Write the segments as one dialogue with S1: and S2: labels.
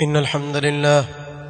S1: إن الحمد لله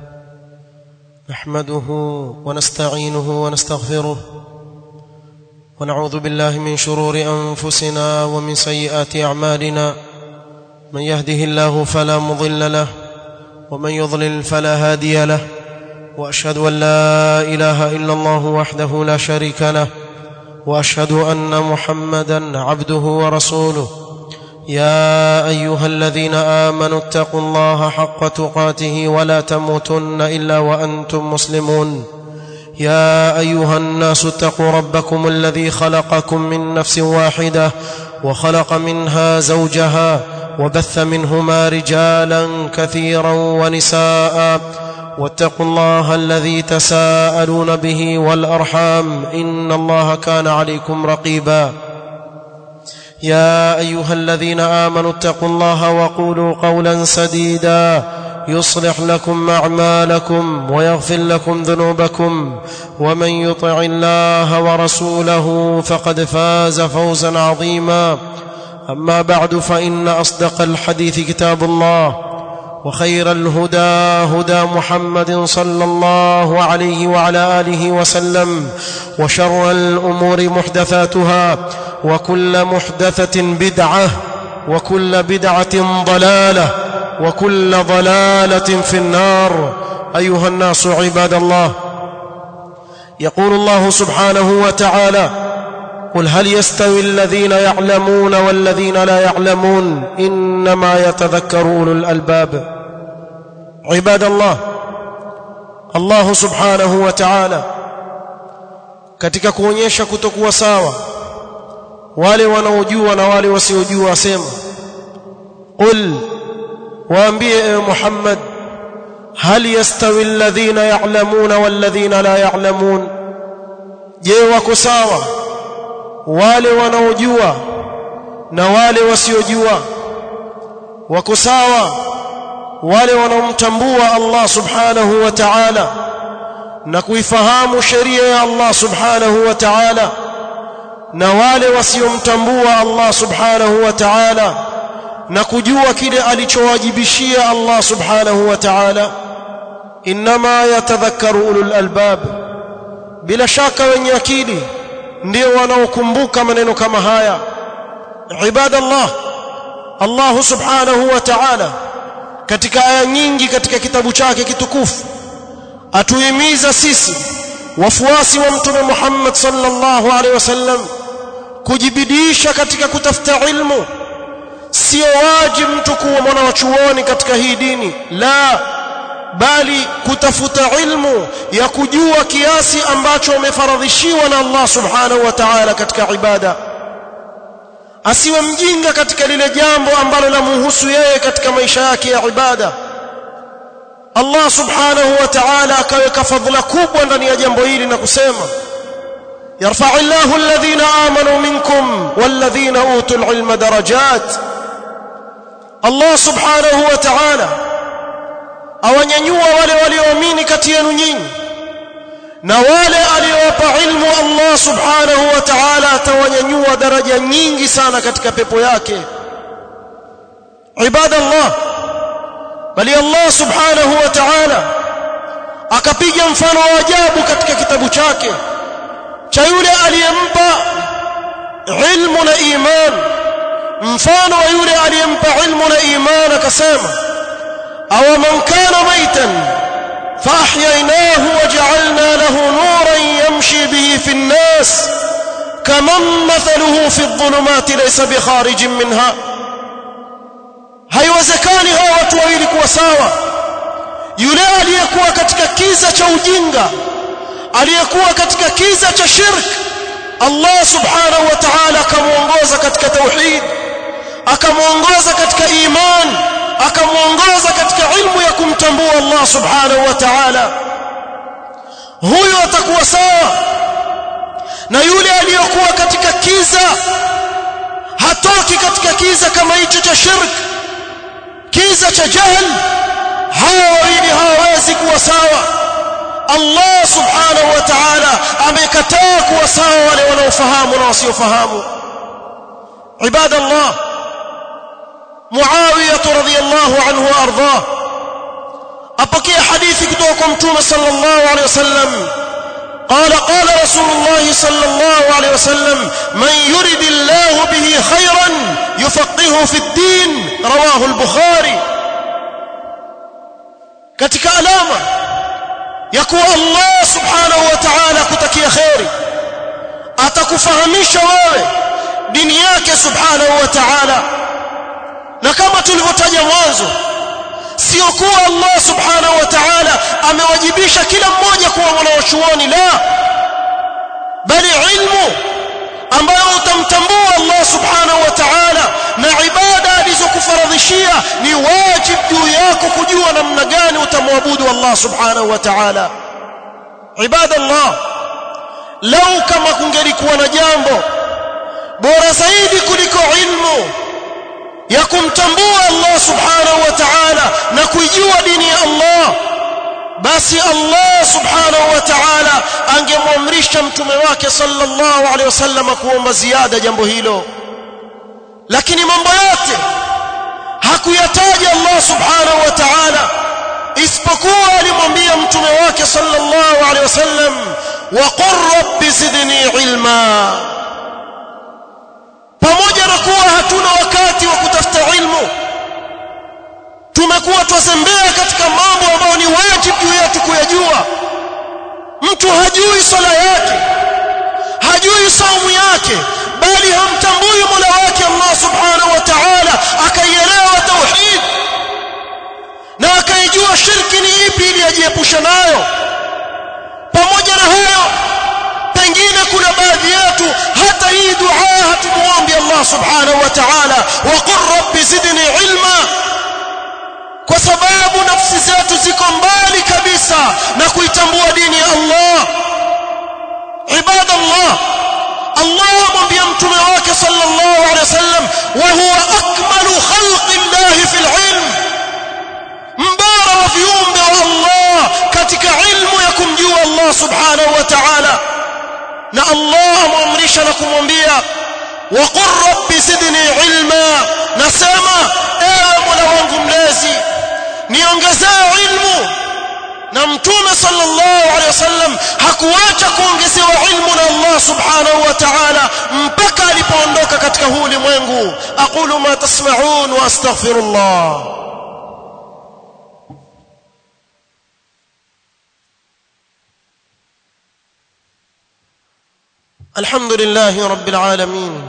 S1: نحمده ونستعينه ونستغفره ونعوذ بالله من شرور أنفسنا ومن سيئات أعمالنا من يهده الله فلا مضل له ومن يضلل فلا هادي له وأشهد أن لا إله إلا الله وحده لا شريك له وأشهد أن محمدا عبده ورسوله يا ايها الذين امنوا اتقوا الله حق تقاته ولا تموتن الا وانتم مسلمون يا ايها الناس اتقوا ربكم الذي خلقكم من نفس واحده وخلق منها زوجها وبث منهما رجالا كثيرا ونساء واتقوا الله الذي تساءلون به والارحام ان الله كان عليكم رقيبا يا ايها الذين امنوا اتقوا الله وقولوا قولا سديدا يصلح لكم اعمالكم ويغفر لكم ذنوبكم ومن يطع الله ورسوله فقد فاز فوزا عظيما اما بعد فان اصدق الحديث كتاب الله وخير الهدى هدى محمد صلى الله عليه وعلى اله وسلم وشر الامور محدثاتها وكل محدثه بدعه وكل بدعه ضلاله وكل ضلاله في النار ايها الناس عباد الله يقول الله سبحانه وتعالى قل هل يستوي الذين يعلمون والذين لا يعلمون انما يتذكر اولو الالباب عباد الله الله سبحanahu wa ta'ala katika kuonyesha kutokuwa sawa wale wanaojua na wale wasiojua asema qul waambie ewe Muhammad hal yastawi alladhina ya'lamuna walladhina la ya'lamun je wako sawa wale wanaojua na wale wasiojua wako sawa wale wanaomtambua Allah subhanahu wa ta'ala na kuifahamu sheria ya Allah subhanahu wa ta'ala na wale wasiomtambua Allah subhanahu wa ta'ala na kujua kile alichowajibishia Allah subhanahu wa ta'ala inma yatadhakkaru ulul albab bila shaka wenye akili ndio wanaokumbuka maneno kama haya ibadallah Allah subhanahu wa ta'ala katika aya nyingi katika kitabu chake kitukufu atuhimiza sisi wafuasi wa mtume Muhammad sallallahu alaihi wasallam kujibidisha katika kutafuta ilmu sio wajibu mtu kuwa mwana wa chuoni katika hii dini la bali kutafuta ilmu ya kujua kiasi ambacho umefaradhishiwa na Allah subhanahu wa ta'ala katika ibada asiwe mjinga katika lile jambo ambalo lamhusu yeye katika maisha yake ya ibada Allah subhanahu wa ta'ala akaweka fadhila kubwa ndani ya jambo hili na kusema yarfa'u Allahu alladhina amanu minkum walladhina utul ilma darajat Allah subhanahu wa ta'ala awanyanyua wale walioamini kati yenu nyinyi na wale aliowapa ilmu Allah subhanahu wa ta'ala atawanyanyua daraja nyingi sana katika pepo yake ibadallah bali Allah subhanahu wa ta'ala akapiga mfano wa ajabu katika kitabu chake cha yule aliyempa ilmu na iman mfano wa yule aliyempa ilmu na iman akasema aw man kana maitan فاحييناه وجعلنا له نورا يمشي به في الناس كمن مثله في الظلمات ليس بخارج منها haiwezekani hawa watu wawili kuwa sawa yule aliyekuwa katika kiza cha ujinga aliyekuwa katika kiza cha shirk Allah subhanahu wa ta'ala akamuongoza katika tauhid akamuongoza katika iman akamuongoza katika ilmu ya kumtambua Allah subhanahu wa ta'ala huyo atakuwa sawa na yule aliyokuwa katika kiza hatoki katika kiza kama hicho cha shirk kiza cha jahl hawa wawili hawawezi kuwa sawa Allah subhanahu wa ta'ala amekataa kuwa sawa wale wanaofahamu na wasiofahamu ibadallah معاوية رضي الله عنه وأرضاه hadithi kutoka kwa mtume sallallahu alaihi wasallam قال قال رسول الله صلى الله عليه وسلم من يرد الله به خيرا يفقهه في الدين رواه البخاري katika alama ya kuwa Allah subhanahu wa ta'ala kutakia khairi atakufahamisha wewe dini yake subhanahu wa ta'ala na kama tulivyotaja mwanzo sio kuwa Allah subhanahu wa ta'ala amewajibisha kila mmoja kuwa mwanachuoni la bali ilmu ambayo utamtambua Allah subhanahu wa ta'ala na ibada alizokufaradhishia ni wajib juu yako kujua namna gani utamwabudu Allah subhanahu wa ta'ala ibada Allah lau kama kungelikuwa na jambo bora zaidi kuliko ilmu ya kumtambua Allah subhanahu wa ta'ala na kuijua dini ya Allah basi Allah subhanahu wa ta'ala angemwamrisha mtume wake sallallahu alaihi wasallam kuomba ziada jambo hilo lakini mambo yote hakuyataja Allah subhanahu wa ta'ala isipokuwa alimwambia mtume wake sallallahu alaihi wasallam wa qur rabbi zidni ilma pamoja na kuwa hatuna wakati wa kutafuta ilmu tumekuwa twazembea katika mambo ambayo ni wajibu juu yetu kuyajua mtu hajui sala yake hajui saumu yake bali hamtambui mola wake Allah subhanahu wa ta'ala akaielewa tauhid na akaijua shirki ni ipi ili ajiepusha nayo pamoja na hayo pengine kuna baadhi yetu hata hii dua hatumuombi Allah subhanahu wa ta'ala wa qur rabbi zidni ilma kwa sababu nafsi zetu ziko mbali kabisa na kuitambua dini ya Allah ibadallah Allah amwambia mtume wake sallallahu alaihi wasallam wa huwa akmalu khalqi Allah fil ilm mbara wa viumbe wa Allah katika ilmu ya kumjua Allah subhanahu wa ta'ala na Allah amamrisha na kumwambia wa qur rabbi zidni ilma nasema ewe mola wangu mlezi niongezee ilmu na mtume sallallahu alaihi wasallam hakuacha kuongezewa ilmu na Allah subhanahu wa ta'ala mpaka alipoondoka katika huu ulimwengu aqulu ma tasma'un wa astaghfirullah الحمد لله رب العالمين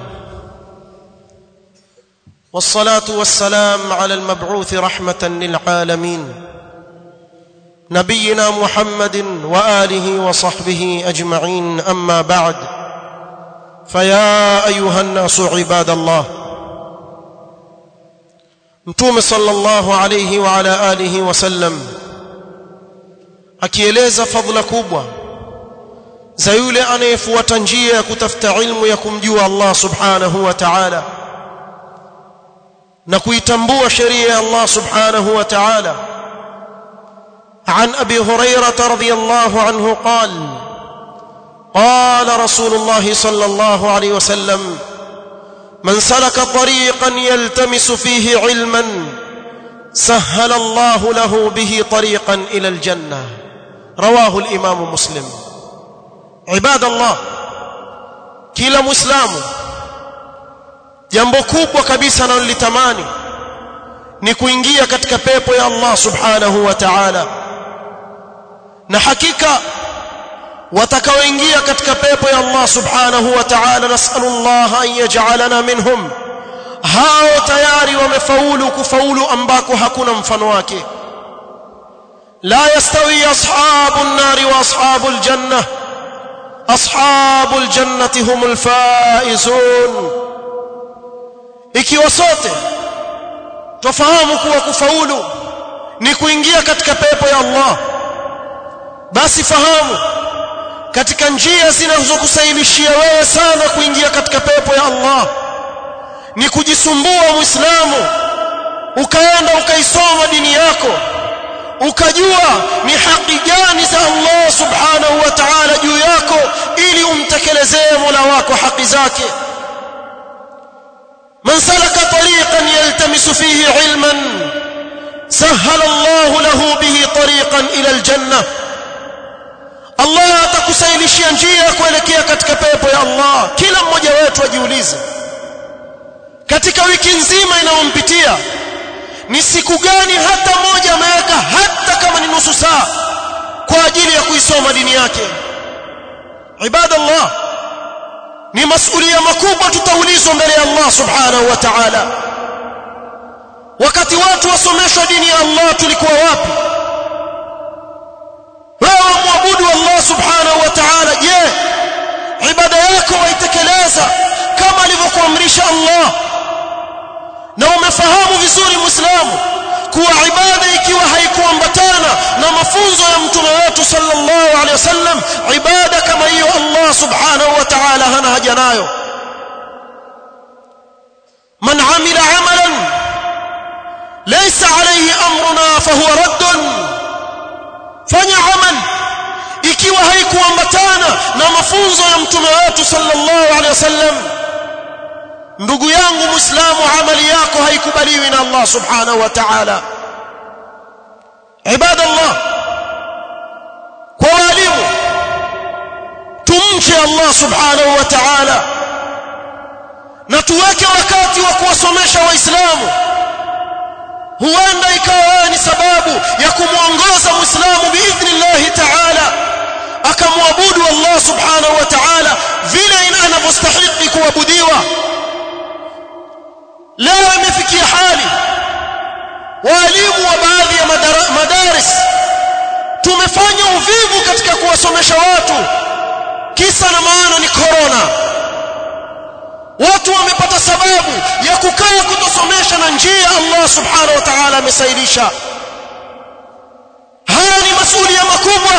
S1: والصلاه والسلام على المبعوث رحمه للعالمين نبينا محمد واله وصحبه اجمعين اما بعد فيا ايها الناس عباد الله متوم صلى الله عليه وعلى اله وسلم akieleza fadhila kubwa za yule anayefuata njia ya kutafuta ilmu ya kumjua Allah subhanahu wa ta'ala na kuitambua sheria ya Allah subhanahu wa ta'ala عن ابي هريره رضي الله عنه قال قال رسول الله صلى الله عليه وسلم من سلك طريقا يلتمس فيه علما سهل الله له به طريقا الى الجنه رواه الامام مسلم عباد الله kila muislamu jambo kubwa kabisa analolitamani ni kuingia katika pepo ya Allah subhanahu wa ta'ala na hakika watakaoingia katika pepo ya Allah subhanahu wa ta'ala nasallallahu an yaj'alana minhum hao tayari wamefaulu kufaulu ambako hakuna mfano wake la yastawi ashabun nari wa ashabul jannah ashabul jannati humul faizun ikiwa sote tufahamu kuwa kufaulu ni kuingia katika pepo ya Allah basi fahamu katika njia zinazokusahilishia wewe sana kuingia katika pepo ya Allah ni kujisumbua muislamu ukaenda ukaisoma dini yako ukajua ni haki gani za Allah subhanahu wa ta'ala juu yako ili umtekelezee Mola wako haki zake من سلك طريقا يلتمس فيه علما سهل الله له به tariqan ila aljanna Allah atakusailishia njia kuelekea katika pepo ya Allah kila mmoja wetu ajiulize katika wiki nzima inayompitia ni siku gani hata moja ameweka hata kama ni nusu saa kwa ajili ya kuisoma dini yake ibadallah ni masulia makubwa tutaulizwa mbele ya Allah subhanahu wa ta'ala wakati watu wasomeshwa dini ya Allah tulikuwa wapi wewe muabudu Allah subhanahu wa ta'ala je ibada yako waitekeleza kama alivyokuamrisha Allah na umefahamu vizuri muislamu kuwa ibada ikiwa haikuambatana na mafunzo ya mtume wetu sallallahu alaihi wasallam ibada kama hiyo Allah subhanahu wa ta'ala hana haja nayo man amila amalan laysa alayhi amruna fahuwa radd fanya amal ikiwa haikuambatana na mafunzo ya mtume wetu sallallahu alaihi wasallam ndugu yangu muislamu amali yako haikubaliwi na Allah subhanahu wa ta'ala ibadallah kwa walimu tumche Allah subhanahu wa ta'ala na tuweke wakati wa kuwasomesha waislamu huenda ikawa ni sababu ya kumuongoza muislamu biidhnillah ta'ala akamwabudu Allah subhanahu wa ta'ala vile anavyostahili kuabudiwa leo imefikia hali walimu wa baadhi ya madaris tumefanya uvivu katika kuwasomesha watu kisa na maana ni corona watu wamepata sababu ya kukaa kutosomesha na njia Allah subhanahu wa ta'ala amesailisha haya ni masuala makubwa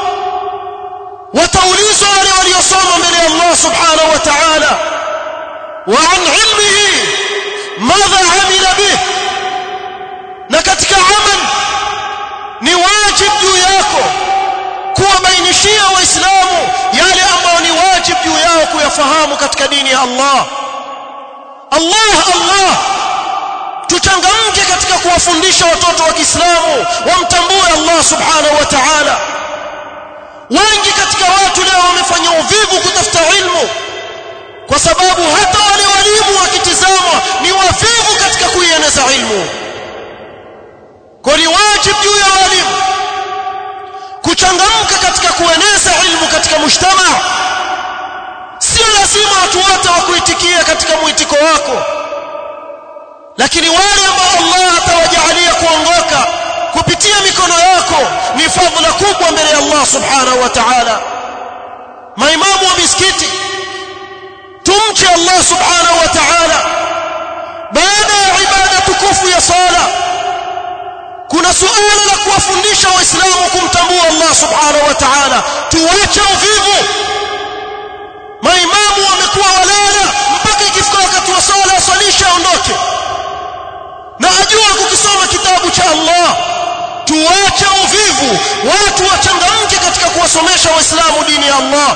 S1: wataulizwa wale waliosoma mbele ya Allah subhanahu wa ta'ala wa an ilmihi madha amila bih na katika amal ni wajib juu yako kuwabainishia waislamu yale ambayo ni wajib juu yao kuyafahamu katika dini ya Allah Allah Allah tuchangamke katika kuwafundisha watoto wa Kiislamu wamtambue Allah subhanahu wa ta'ala wengi katika watu leo wamefanya uvivu kutafuta ilmu kwa sababu hata wale walimu wakitizamwa ni wavivu katika kuieneza ilmu kwa ni wajibu juu ya walimu kuchangamka katika kueneza ilmu katika mujtama sio lazima watu wote wakuitikia katika mwitiko wako lakini wale ambao Allah atawajalia kuongoka kupitia mikono yako ni fadhila kubwa mbele ya Allah subhanahu wa ta'ala maimamu wa misikiti tumche Allah subhanahu wa ta'ala baada ya ibada tukufu ya sala kuna suala la kuwafundisha waislamu kumtambua Allah subhanahu wa ta'ala tuache uvivu maimamu wamekuwa walala mpaka ikifika wakati wa sala asalishe aondoke na ajua kukisoma kitabu cha Allah tuache uvivu watu wachangamke katika kuwasomesha waislamu dini ya Allah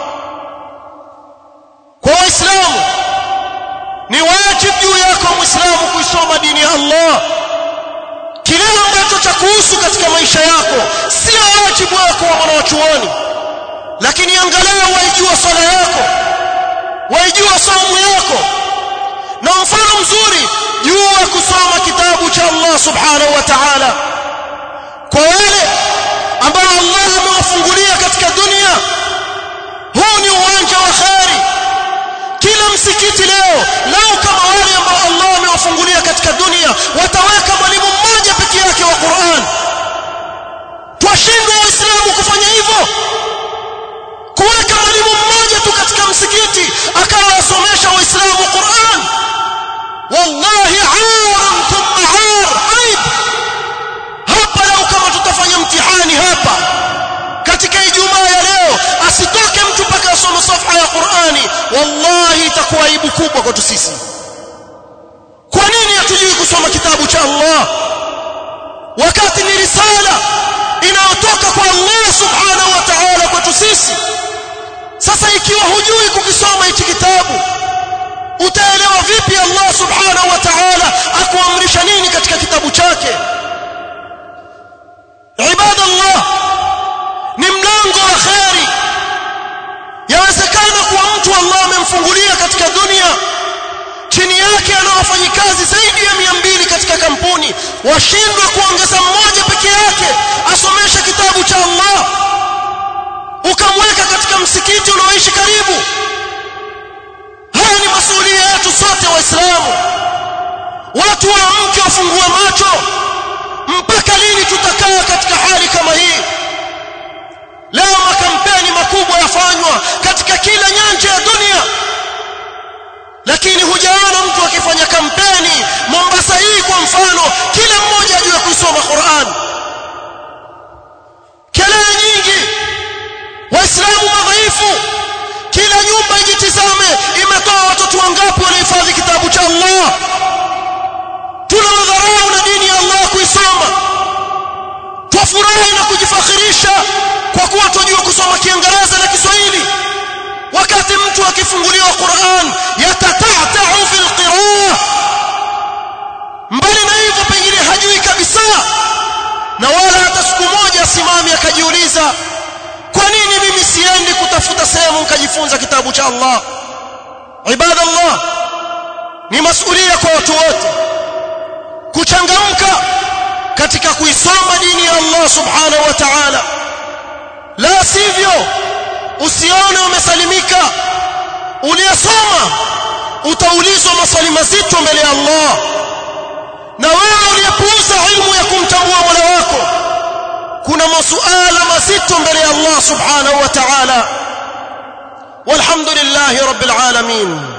S1: kwa waislamu ni wajibu juu yako muislamu kuisoma dini ya Allah kile ambacho cha kuhusu katika maisha yako sio wajibu wako wa mwanachuoni lakini angalau waijua swala yako waijua saumu yako na mfano mzuri jua kusoma kitabu cha Allah subhanahu wa ta'ala kwa wale ambao Allah amewafungulia katika dunia huu ni uwanja wa kheri kila msikiti leo lao kama wale ambao Allah amewafungulia katika dunia wataweka mwalimu mmoja peke yake wa Qur'an twashindwa waislamu kufanya hivyo kuweka mwalimu mmoja tu katika msikiti akawa asomesha waislamu Qur'an wallahi aram thumma ar aib hapa leo kama tutafanya mtihani hapa katika ijumaa ya leo asitoke mtu mpaka asome safha ya Qur'ani wallahi itakuwa aibu kubwa kwetu sisi kwa nini hatujui kusoma kitabu cha Allah wakati ni risala inayotoka kwa Allah subhanahu wa ta'ala kwetu sisi sasa ikiwa hujui kukisoma hichi kitabu utaelewa vipi Allah subhanahu wa ta'ala akuamrisha nini katika kitabu chake amemfungulia katika dunia chini yake ana wafanyikazi zaidi ya mia mbili katika kampuni washindwa kuongeza mmoja peke yake asomeshe kitabu cha Allah ukamweka katika msikiti unaoishi karibu haya ni masuhulia yetu sote waislamu watu waamke wafungue macho mpaka lini tutakaa katika hali kama hii leo makampeni makubwa yafanywa katika kila nyanja ya dunia lakini hujaona mtu akifanya kampeni Mombasa hii kwa mfano kila mmoja ajue kusoma Qur'an kelele nyingi waislamu madhaifu kila nyumba ijitizame imetoa watoto wangapi walihifadhi kitabu cha Allah tuna madharau na dini ya Allah kuisoma twafurahi na kujifakhirisha kwa kuwa tunajua kusoma Kiingereza na Kiswahili wakati mtu akifunguliwa Qur'an yatata'ta'u fil qira'ah mbali na hivyo pengine hajui kabisa na wala hata siku moja simami akajiuliza kwa nini mimi siendi kutafuta sehemu nikajifunza kitabu cha Allah ibadallah ni masulia kwa watu wote kuchangamka katika kuisoma dini ya Allah subhanahu wa ta'ala la sivyo usione umesalimika uliyesoma utaulizwa maswali mazito mbele ya Allah na wewe uliyepuuza ilmu ya kumtambua Mola wako kuna masuala mazito mbele ya Allah subhanahu wa ta'ala walhamdulillahi rabbil alamin